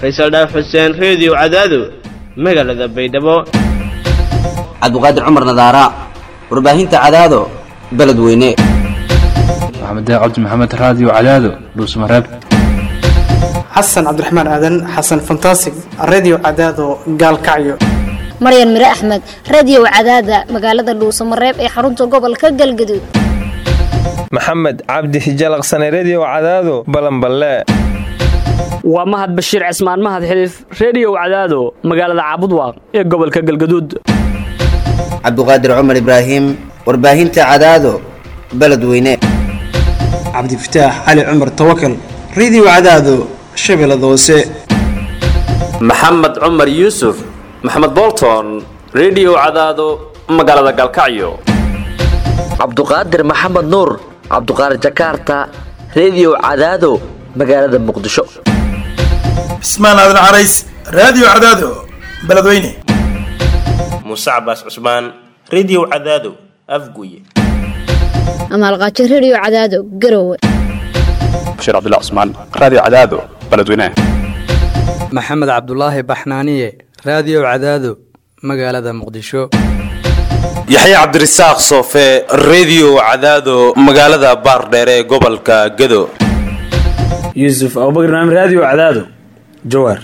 faysal dhaaf xuseen reediyo cadaado magaalada baydhabo cabdiqaadir cumar nadaara warbaahinta cadaado beledweyne maxamed cabdi maxamed raadiyo cadaado dhuusmareeb xasan cabdiraxmaan aadan xasan fantasig redio cadaado gaalkacyo maryan mire axmed radio cadaada magaalada dhuusamareeb ee xarunta gobolka galgaduud maxamed cabdi hijalaqsane redio cadaado balanballe waa mahad bashiir cismaan mahad xiliif reediyow cadaado magaalada caabudwaaq ee gobolka galgaduud cabdiqaadir cumar ibraahim warbaahinta cadaado beledweyne cabdifataax cali cumar tawakal redio cadaado shabeellada hoose maxamed cumar yuusuf maxamed bolton redio cadaado magaalada galkacyo cabduqaadir maxamed nuur cabduqaadir jakaarta redio cadaado magaalada muqdisho cismaan aadan carays raadiyo cadaado beledweyne muuse cabaas cusmaan redio cadaado afguye amaalqaajo redio cadaado garowe bashiir cabdilla cusmaan raadiyo cadaado beledweyne maxamed cabdulaahi baxnaaniye raadiyo cadaado magaalada muqdisho yaxya cabdirasaaq soofe redio cadaado magaalada baardheere ee gobolka gado yuusuf abubakr naam raadiyo cadaado jawaar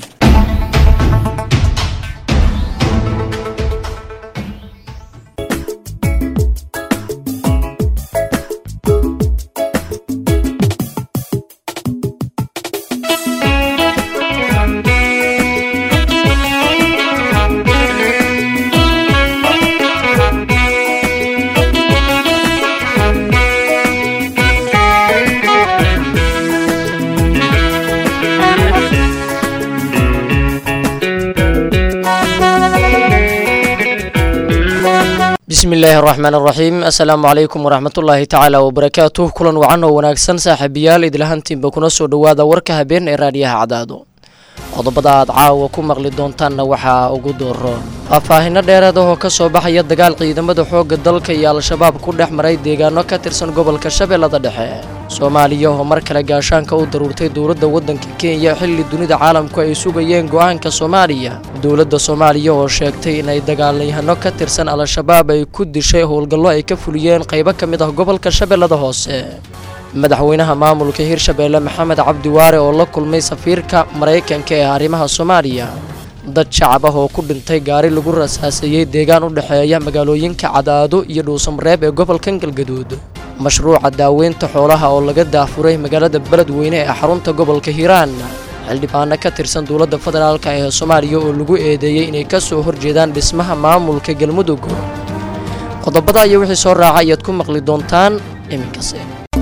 bismi illaahi araxmaan araxiim assalaamu calaykum waraxmatullaahi tacaala wabarakaatuh kulan wacan oo wanaagsan saaxiibayaal idlahantiinba kuna soo dhowaada warka habeen ee raadiyaha cadaado qodobada aad caawa ku maqli doontaanna waxaa ugu dooro faahfaahino dheereed ahoo ka soo baxaya dagaal ciidamada xoogga dalka iyo al-shabaab ku dhex maray deegaano ka tirsan gobolka shabeellada dhexe soomaaliya oo mar kale gaashaanka u daruurtay dowladda waddanka kenya xilli dunida caalamku ay sugayeen go'aanka soomaaliya dowladda soomaaliya oo sheegtay inay dagaalyahano ka tirsan al-shabaab ay ku dishay howlgallo ay ka fuliyeen qaybo ka mid ah gobolka shabeellada hoose madaxweynaha maamulka hirshabeelle maxamed cabdi waare oo la kulmay safiirka maraykanka ee arrimaha soomaaliya dad shacab ah oo ku dhintay gaari lagu rasaaseeyey deegaan u dhexeeya magaalooyinka cadaado iyo dhuusamareeb ee gobolkan galgaduud mashruuca daaweynta xoolaha oo laga daafuray magaalada beledweyne ee xarunta gobolka hiiraan xildhibaano ka tirsan dowladda federaalk ee soomaaliya oo lagu eedeeyey inay ka soo horjeedaan dhismaha maamulka galmudug qodobada iyo wixii soo raaca ayaad ku maqli doontaan iminkase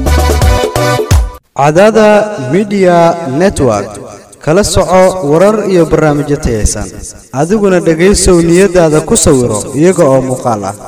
cadaada midiya network kala soco warar iyo barnaamijyo tayaysan adiguna dhegaysow niyadaada ku sawiro iyaga oo muuqaal ah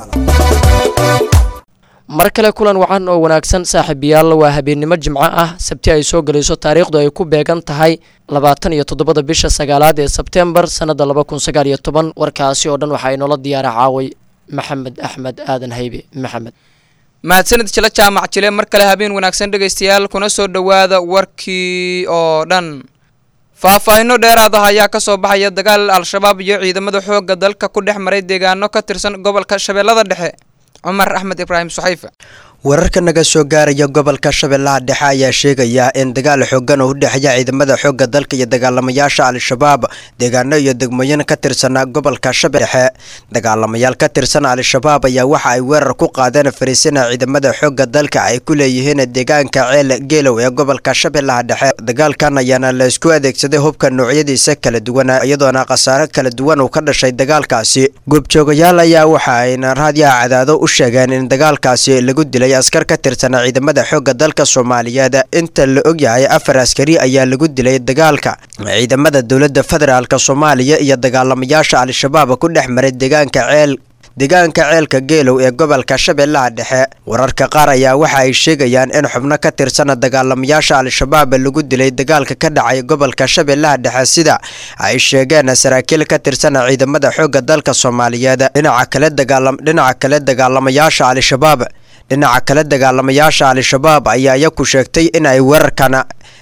mar kale kulan wacan oo wanaagsan saaxiibayaal waa habeennimo jimco ah sabti ay soo gelayso taariikhdu ay ku beegan tahay labaatan iyo toddobada bisha sagaalaad ee sebtembar sannadda laba kun sagaal iyo toban warkaasi oo dhan waxaa inoola diyaara caaway maxamed axmed aadan haybe maxamed mahadsanid jila jaamac jile mar kale habeen wanaagsan dhegaystayaal kuna soo dhowaada warkii oo dhan faahfaahino dheeraad ah ayaa ka soo baxaya dagaal al-shabaab iyo ciidamada xoogga dalka ku dhex maray deegaano ka tirsan gobolka shabeellada dhexe cumar axmed ibraahim suxayfe wararka naga soo gaaraya gobolka shabeellaha dhexe ayaa sheegaya in dagaal xoogan oo u dhexeeya ciidamada xoogga dalka iyo dagaalamayaasha al-shabaab deegaano iyo degmooyin ka tirsanaa gobolka shabeelle dhexe dagaalamayaal ka tirsan al-shabaab ayaa waxa ay weerar ku qaadeen fariisina ciidamada xoogga dalka ay ku leeyihiin deegaanka ceel geelow ee gobolka shabeellaha dhexe dagaalkan ayaana la isku adeegsaday hubka noocyadiisa kala duwan iyadoona khasaare kala duwan uu ka dhashay dagaalkaasi goobjoogayaal ayaa waxa ayna raadiyaha cadaado u sheegeen in dagaalkaasi lagu dilay askar ka tirsan ciidamada xoogga dalka soomaaliyeed inta la ogyahay afar askari ayaa lagu dilay dagaalka ciidamada dowladda federaalk soomaaliya iyo dagaalamayaasha al-shabaab ku dhex maray deegaanka ceel deegaanka ceelka geelow ee gobolka shabeellaha dhexe wararka qaar ayaa waxa ay sheegayaan in xubno ka tirsan dagaalamayaasha al-shabaab lagu dilay dagaalka ka dhacay gobolka shabeellaha dhexe sida ay sheegeen saraakiil ka tirsan ciidamada xoogga dalka soomaaliyeed dhinaca kale dagaalam dhinaca kale dagaalamayaasha al-shabaab dhinaca kale dagaalamayaasha al-shabaab ayaa iyaku sheegtay in ay weerarkan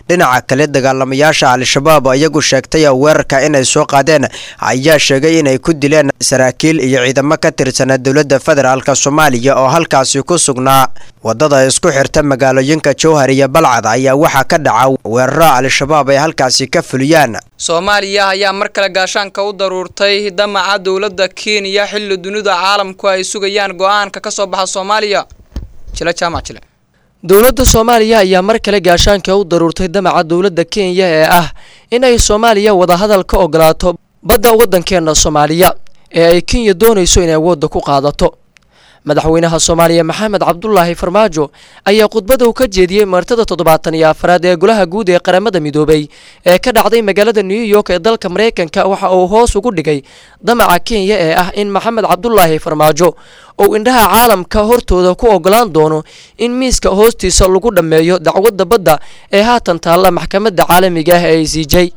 dhinaca kale dagaalamayaasha al-shabaab iyagu sheegtay weerarka inay soo qaadeen ayaa sheegay inay ku dileen saraakiil iyo ciidamo ka tirsanaa dowladda federaalk soomaaliya oo halkaasi ku sugnaa wadada isku xirta magaalooyinka jowhar iyo balcad ayaa waxaa ka dhaca weeraro al-shabaab ay halkaasi ka fuliyaan soomaaliya ayaa mar kale gaashaanka u daruurtay damaca dowladda kenya xilli dunida caalamku ay sugayaan go-aanka ka soo baxa soomaaliya jile jaamac jile dowladda soomaaliya ayaa mar kale gaashaanka u daruurtay damaca dowladda kenya ee ah in ay soomaaliya wadahadal ka ogolaato badda waddankeena soomaaliya ee ay kenya doonayso inay awoodda ku qaadato madaxweynaha soomaaliya maxamed cabdulaahi farmaajo ayaa khudbada uu ka jeediyey martada toddobaatan iyo afraad ee golaha guud ee qaramada midoobay ee ka dhacday magaalada new york ee dalka maraykanka waxa uu hoos ugu dhigay damaca kenya ee ah in maxamed cabdulaahi farmaajo uu indhaha caalamka hortooda ku ogolaan doono in miiska hoostiisa lagu dhammeeyo dacwadda badda ee haatan taalla maxkamadda caalamiga ah ee i c j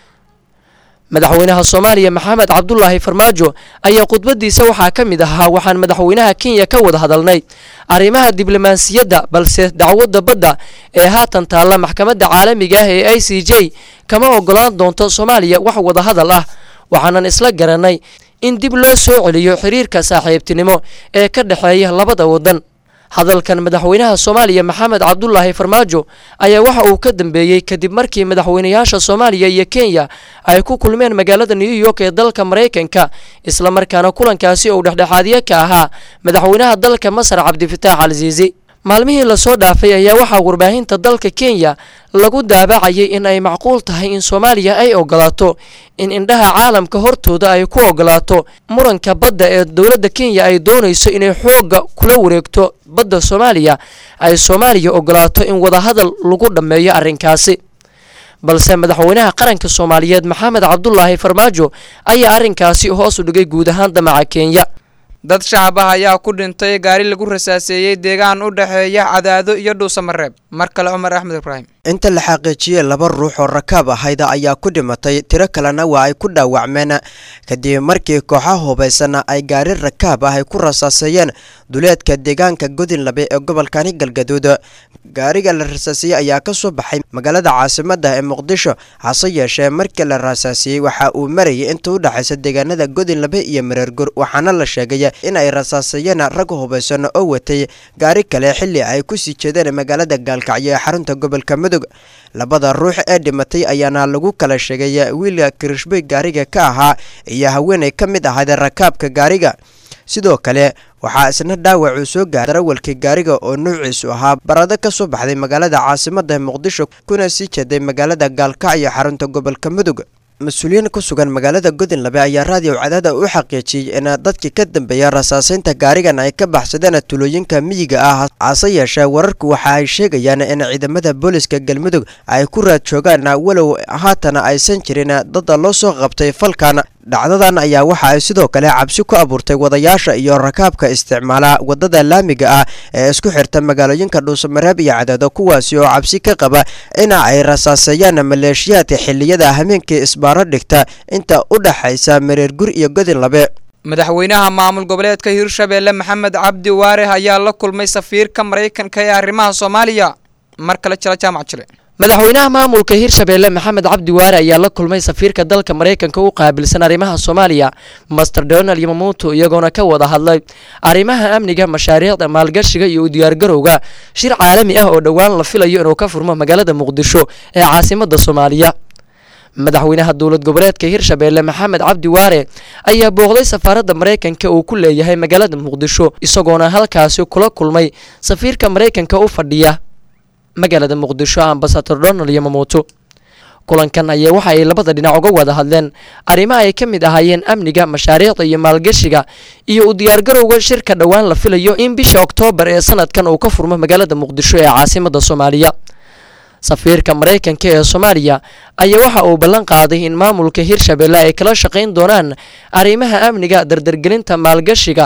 madaxweynaha soomaaliya maxamed cabdulaahi farmaajo ayaa khudbadiisa waxaa ka mid ahaa waxaan madaxweynaha kenya ka wada hadalnay arrimaha diblomaasiyadda balse dacwadda badda ee haatan taalla maxkamadda caalamiga ah ee i c j kama ogolaan doonto soomaaliya wax wadahadal ah waxaanan isla garanay in dib loo soo celiyo xiriirka saaxiibtinimo ee ka dhexeeya labada waddan hadalkan madaxweynaha soomaaliya maxamed cabdulaahi farmaajo ayaa waxa uu ka dambeeyey kadib markii madaxweynayaasha soomaaliya iyo kenya ay ku kulmeen magaalada new york ee dalka maraykanka islamarkaana kulankaasi uu dhexdhexaadyo ka ahaa madaxweynaha dalka masar cabdifitaax alsiisi maalmihii lasoo dhaafay ayaa waxaa warbaahinta dalka kenya lagu daabacayay in ay macquul tahay in soomaaliya ay ogolaato in indhaha caalamka hortooda ay ku ogolaato muranka badda ee dowladda kenya ay doonayso inay xoogga kula wareegto badda soomaaliya ay soomaaliya ogolaato in wadahadal lagu dhammeeyo arrinkaasi balse madaxweynaha qaranka soomaaliyeed maxamed cabdulaahi farmaajo ayaa arrinkaasi hoos u dhigay guud ahaan damaca kenya dad shacab ah ayaa ku dhintay gaari lagu rasaaseeyey deegaan u dhexeeya cadaado iyo dhuusamareeb mar kale cumar axmed ibraahim inta la xaqiijiyey laba ruux oo rakaab ahayda ayaa ku dhimatay tiro kalena waa ay ku dhaawacmeen kadib markii kooxaha hubaysana ay gaari rakaab ah ay ku rasaaseeyeen duleedka deegaanka godinlabe ee gobolkani galgaduud gaariga la rasaasiyey ayaa ka soo baxay magaalada caasimada ee muqdisho hase yeeshee markii la rasaasiyey waxa uu marayay inta u dhexaysa deegaanada godinlabe iyo mareergur waxaana la sheegay in ay rasaaseeyeen rag hubaysan oo watay gaari kale xilli ay ku sii jeedeen magaalada gaalkacyo ee xarunta gobolka mudug labada ruux ee dhimatay ayaana lagu kala sheegay wiilka kirishbey gaariga ka ahaa iyo haweenay ka mid ahayd rakaabka gaariga sidoo kale waxaa isna dhaawacuu soo gaaray darawalkii gaariga oo nuuciisu ahaa barado ka soo baxday magaalada caasimada muqdisho kuna sii jeeday magaalada gaalkacyo xarunta gobolka mudug mas-uuliyiin ku sugan magaalada godinlabe ayaa raadiyo cadaada u xaqiijiyey in dadkii ka dambeeya rasaaseynta gaarigan ay ka baxsadeen tulooyinka miyiga ah hase yeeshee wararku waxa ay sheegayaan in ciidamada booliska galmudug ay ku raad joogaan walow haatana aysan jirin dada loo soo qabtay falkan dhacdadan ayaa waxa ay sidoo kale cabsi ku abuurtay wadayaasha iyo rakaabka isticmaala wadada laamiga ah ee isku xirta magaalooyinka dhuusamareeb iyo cadaado kuwaasi oo cabsi ka qaba ina ay rasaaseeyaan maleeshiyaadka xiliyada hameenkii isbaaro dhigta inta u dhaxaysa mareergur iyo godinlabe madaxweynaha maamul goboleedka hirshabeelle maxamed cabdi waare ayaa la kulmay safiirka maraykanka ee arrimaha soomaaliya mar kale jira jaamac jile madaxweynaha maamulka hirshabeelle maxamed cabdi waare ayaa la kulmay safiirka dalka maraykanka u qaabilsan arrimaha soomaaliya master donald yamamuuto iyagoona ka wada hadlay arrimaha amniga mashaariicda maalgashiga iyo u diyaargarowga shir caalami ah oo dhowaan la filayo inuu ka furmo magaalada muqdisho ee caasimada soomaaliya madaxweynaha dowlad goboleedka hirshabeelle maxamed cabdi waare ayaa booqday safaaradda maraykanka uu ku leeyahay magaalada muqdisho isagoona halkaasi kula kulmay safiirka maraykanka u fadhiya magaalada muqdisho ambasador donald yamamuuto kulankan ayaa waxa ay labada dhinac uga wada hadleen arrimo ay ka mid ahaayeen amniga mashaariicda iyo maalgashiga iyo u diyaargarowga shirka dhowaan la filayo in bisha oktoobar ee sanadkan uu ka furmo magaalada muqdisho ee caasimada soomaaliya safiirka maraykanka ee soomaaliya ayaa waxa uu ballan qaaday in maamulka hirshabeelle ay kala shaqayn doonaan arrimaha amniga dardargelinta maalgashiga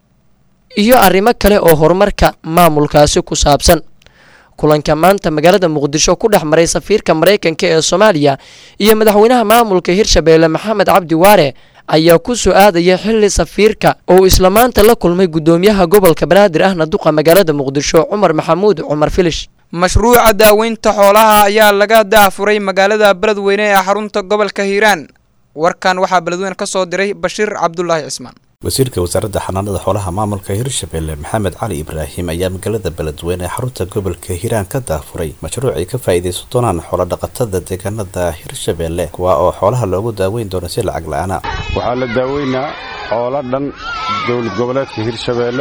iyo arrimo kale oo horumarka maamulkaasi ku saabsan kulanka maanta magaalada muqdisho ku dhex maray safiirka maraykanka ee soomaaliya iyo madaxweynaha maamulka hirshabeelle maxamed cabdi waare ayaa ku soo aadaya xilli safiirka oo isla maanta la kulmay guddoomiyaha gobolka banaadir ahna duqa magaalada muqdisho cumar maxamuud cumar filish mashruuca daaweynta xoolaha ayaa laga daafuray magaalada beledweyne ee xarunta gobolka hiiraan warkan waxaa beledweyne ka soo diray bashiir cabdulaahi cismaan wasiirka wasaaradda xanaanada xoolaha maamulka hirshabelle maxamed cali ibraahim ayaa magaalada beledweyne ee xarunta gobolka hiiraan ka daafuray mashruuc ay ka faa'iidaysan doonaan xoolodhaqatada deegaanada hirshabelle kuwa oo xoolaha loogu daaweyn doono si lacag la-aana waxaa la daaweynaa xoolo dhan dowlad goboleedka hirshabeelle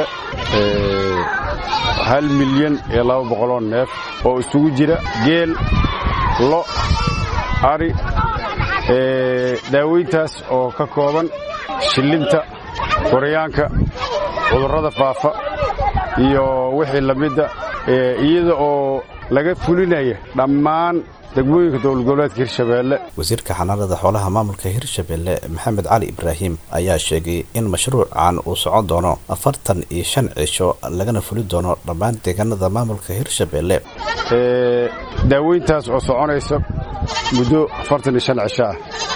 hal milyan iyo laba boqoloo neef oo isugu jira geel lo ari daaweyntaas oo ka kooban shillinta koryaanka cudurrada faafa iyo wixii la midda iyada oo laga fulinaya dhammaan degmooyinka dowlad goboleedka hirshabeelle wasiirka xanaanada xoolaha maamulka hirshabelle maxamed cali ibraahim ayaa sheegay in mashruucan uu socon doono afartan iyo shan cisho lagana fuli doono dhammaan deegaanada maamulka hirshabelle daaweyntaas oo soconaysa muddo afartan iyo shan cisho ah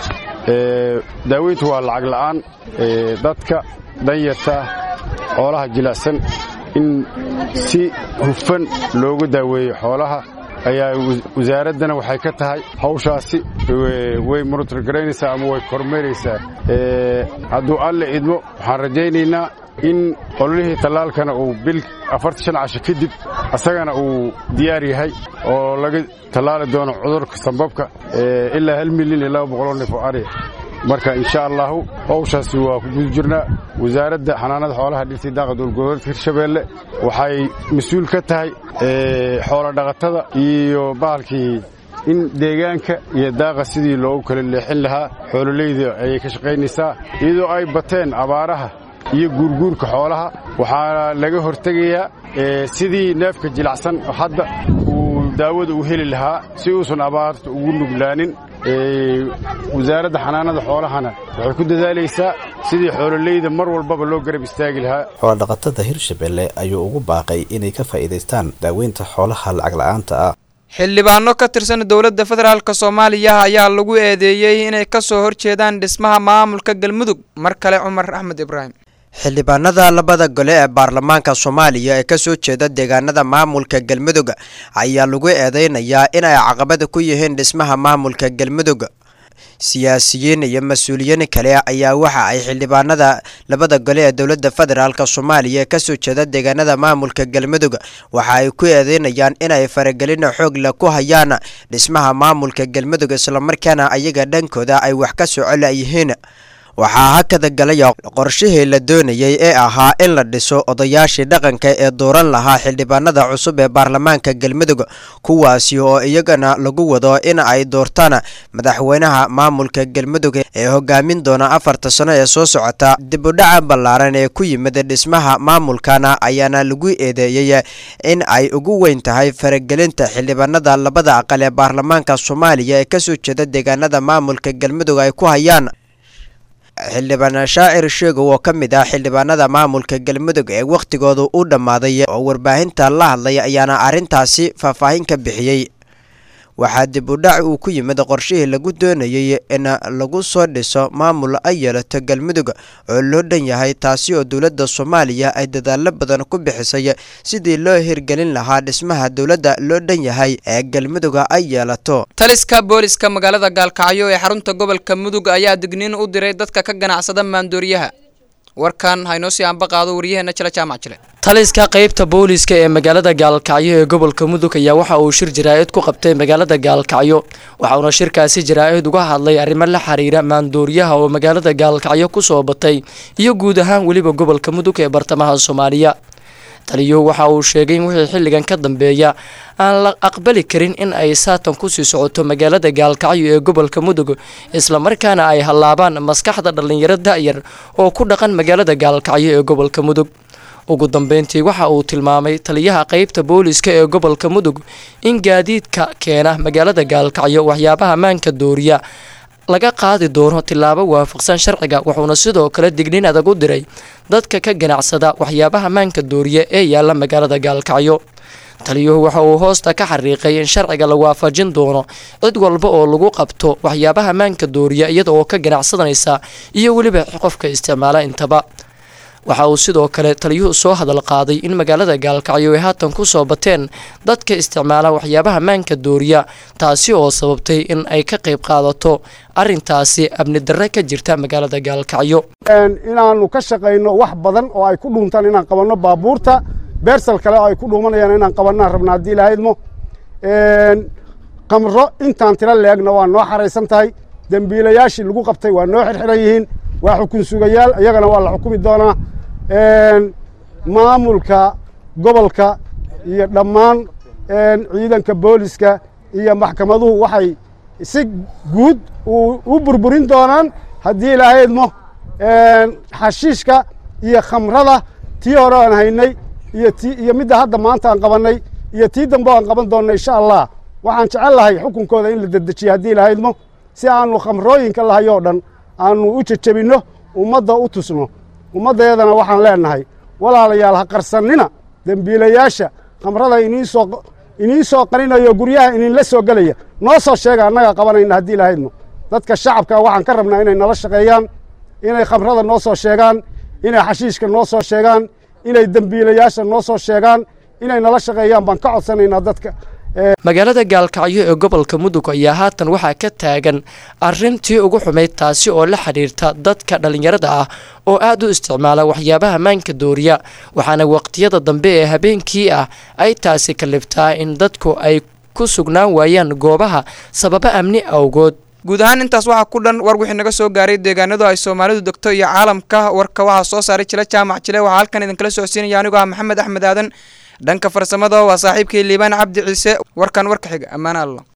daaweyntu waa lacag la'aan dadka danyarta ah xoolaha jilicsan in si hufan loogu daaweeyo xoolaha ayaa wasaaraddana waxay ka tahay hawshaasi way monotorgaraynaysaa ama way kormeeraysaa hadduu alle idmo waxaan rajaynaynaa in ololihii tallaalkana uu bil afartan shan casho kadib asagana uu diyaar yahay oo laga tallaali doono cudurka sambabka ilaa hal milyan iyo laba boqoloo neef oo ariya marka insha allahu hawshaasi waa ku guda jirnaa wasaaradda xanaanada xoolaha dhirtii daaqa dowlgoboleedka hirshabeelle waxay mas-uul ka tahay xoolodhaqatada iyo bahalkii in deegaanka iyo daaqa sidii loogu kala leexin lahaa xoololeyda ayay ka shaqaynaysaa iyadoo ay bateen abaaraha iyo guurguurka xoolaha waxaa laga hortegayaa sidii neefka jilacsan hadda uu daawada u heli lahaa si uusan abaarta ugu nuglaanin wasaaradda xanaanada xoolahana waxay ku dadaalaysaa sidii xoololeyda mar walbaba loo garab istaagi lahaa xoolodhaqatada hirshabelle ayuu ugu baaqay inay ka faa'iidaystaan daaweynta xoolaha lacag la-aanta ah xildhibaano ka tirsan dowladda federaalk soomaaliya ayaa lagu eedeeyey inay ka soo horjeedaan dhismaha maamulka galmudug mar kale cumar axmed ibraahim xildhibaanada labada gole ee baarlamaanka soomaaliya ee kasoo jeeda deegaanada maamulka galmudug ayaa lagu eedeynayaa in ay caqabada ku yihiin dhismaha maamulka galmudug siyaasiyiin iyo mas-uuliyiin kale ayaa waxa ay xildhibaanada labada gole ee dowladda federaalk soomaaliya ee kasoo jeeda deegaanada maamulka galmudug waxa ay ku eedeynayaan inay faragelin xoog leh ku hayaan dhismaha maamulka galmudug islamarkaana ayaga dhankooda ay wax ka socola yihiin waxaa hakada galaya qorshihii la doonayay ee ahaa in la dhiso odayaashii dhaqanka ee dooran lahaa xildhibaanada cusub ee baarlamaanka galmudug kuwaasi oo iyagana lagu wado in ay doortaan madaxweynaha maamulka galmudug ee hogaamin doona afarta sano ee soo socota dib u dhaca ballaaran ee ku yimid dhismaha maamulkana ayaana lagu eedeeyey in ay ugu weyn tahay faragelinta xildhibaanada labada aqal ee baarlamaanka soomaaliya ee kasoo jeeda deegaanada maamulka galmudug ay ku hayaan xildhibaan shaacir sheegow oo ka mid ah xildhibaanada maamulka galmudug ee wakhtigooda u dhammaaday oo warbaahinta la hadlay ayaana arrintaasi faahfaahin ka bixiyey waxaa dib u dhac uu ku yimid qorshihii lagu doonayay in lagu soo dhiso maamul ay yeelato galmudug oo loo dhan yahay taasi oo dowladda soomaaliya ay dadaalo badan ku bixisay sidii loo hirgelin lahaa dhismaha dowladda loo dhan yahay ee galmudug ay yeelato taliska booliska magaalada gaalkacyo ee xarunta gobolka mudug ayaa digniin u diray dadka ka ganacsada maandooriyaha warkan haynoo sii aanba qaado waryaheena jile jaamac jile taliska qaybta booliska ee magaalada gaalkacyo ee gobolka mudug ayaa waxa uu shir jaraa'id ku qabtay magaalada gaalkacyo waxauna shirkaasi jaraa'id uga hadlay arrimo la xiriira maandooriyaha oo magaalada gaalkacyo ku soo batay iyo guud ahaan weliba gobolka mudug ee bartamaha soomaaliya taliyo waxa uu sheegay in wixii xilligan ka dambeeya aan la aqbali karin in ay saatan kusii socoto magaalada gaalkacyo ee gobolka mudug islamarkaana ay hallaabaan maskaxda dhallinyaro da'yar oo ku dhaqan magaalada gaalkacyo ee gobolka mudug ugu dambeyntii waxa uu tilmaamay taliyaha qaybta booliska ee gobolka mudug in gaadiidka keena magaalada gaalkacyo waxyaabaha maanka dooriya laga qaadi doono tillaabo waafaqsan sharciga wuxuuna sidoo kale digniin adag u diray dadka ka ganacsada waxyaabaha maanka dooriya ee yaalla magaalada gaalkacyo taliyuhu waxa uu hoosta ka xariiqay in sharciga la waafajin doono cid walba oo lagu qabto waxyaabaha maanka dooriya iyada oo ka ganacsadanaysa iyo weliba qofka isticmaala intaba waxa uu sidoo kale taliyuhu soo hadal qaaday in magaalada gaalkacyo ay haatan ku soo bateen dadka isticmaala waxyaabaha maanka dooriya taasi oo sababtay in ay ka qayb qaadato arrintaasi amni darre ka jirta magaalada gaalkacyo inaannu ka shaqayno wax badan oo ay ku dhuuntaan inaan qabanno baabuurta beersal kale oo ay ku dhuumanayaan inaan qabannaan rabna haddii lahaydmo qamro intaan tiro leegna waa noo xaraysan tahay dembiilayaashii lagu qabtay waa noo xirxiran yihiin waa xukun sugayaal iyagana waa la xukumi doonaa maamulka gobolka iyo dhammaan ciidanka booliska iyo maxkamaduhu waxay si guud u burburin doonaan haddii lahaydmo xashiishka iyo khamrada tii hore aan haynay iyo ti iyo midda hadda maanta aan qabannay iyo tii dambe aan qaban doonna insha allah waxaan jecel lahay xukunkooda in la dedejiyo haddii lahaydmo si aanu khamrooyinka lahayoo dhan aanu u jejebinno ummadda u tusno ummaddeedana waxaan leenahay walaalayaal ha qarsannina dembiilayaasha khamrada iniinsoo iniin soo qarinayo guryaha ininla soo gelaya noo soo sheega annagaa qabanayna haddii lahaydmo dadka shacabka waxaan ka rabnaa inay nala shaqeeyaan inay khamrada noo soo sheegaan inay xashiishka noo soo sheegaan inay dembiilayaasha noo soo sheegaan inay nala shaqeeyaan baan ka codsanaynaa dadka magaalada gaalkacyo ee gobolka mudug ayaa haatan waxaa ka taagan arrintii ugu xumayd taasi oo la xidhiirta dadka dhallinyarada ah oo aad u isticmaala waxyaabaha maanka dooriya waxaana waqtiyada dambe ee habeenkii ah ay taasi kaliftaa in dadku ay ku sugnaan waayaan goobaha sababo amni awgood guud ahaan intaas waxaa ku dhan war wixii naga soo gaaray deegaanadu ay soomaalidu degto iyo caalamka warka waxaa soo saaray jila jaamac jile waxaa halkan idinkala socodsiinaya anigoo ah maxamed axmed aadan dhanka farsamada waa saaxiibkii liibaan cabdi ciise warkan warka xiga ammaan allah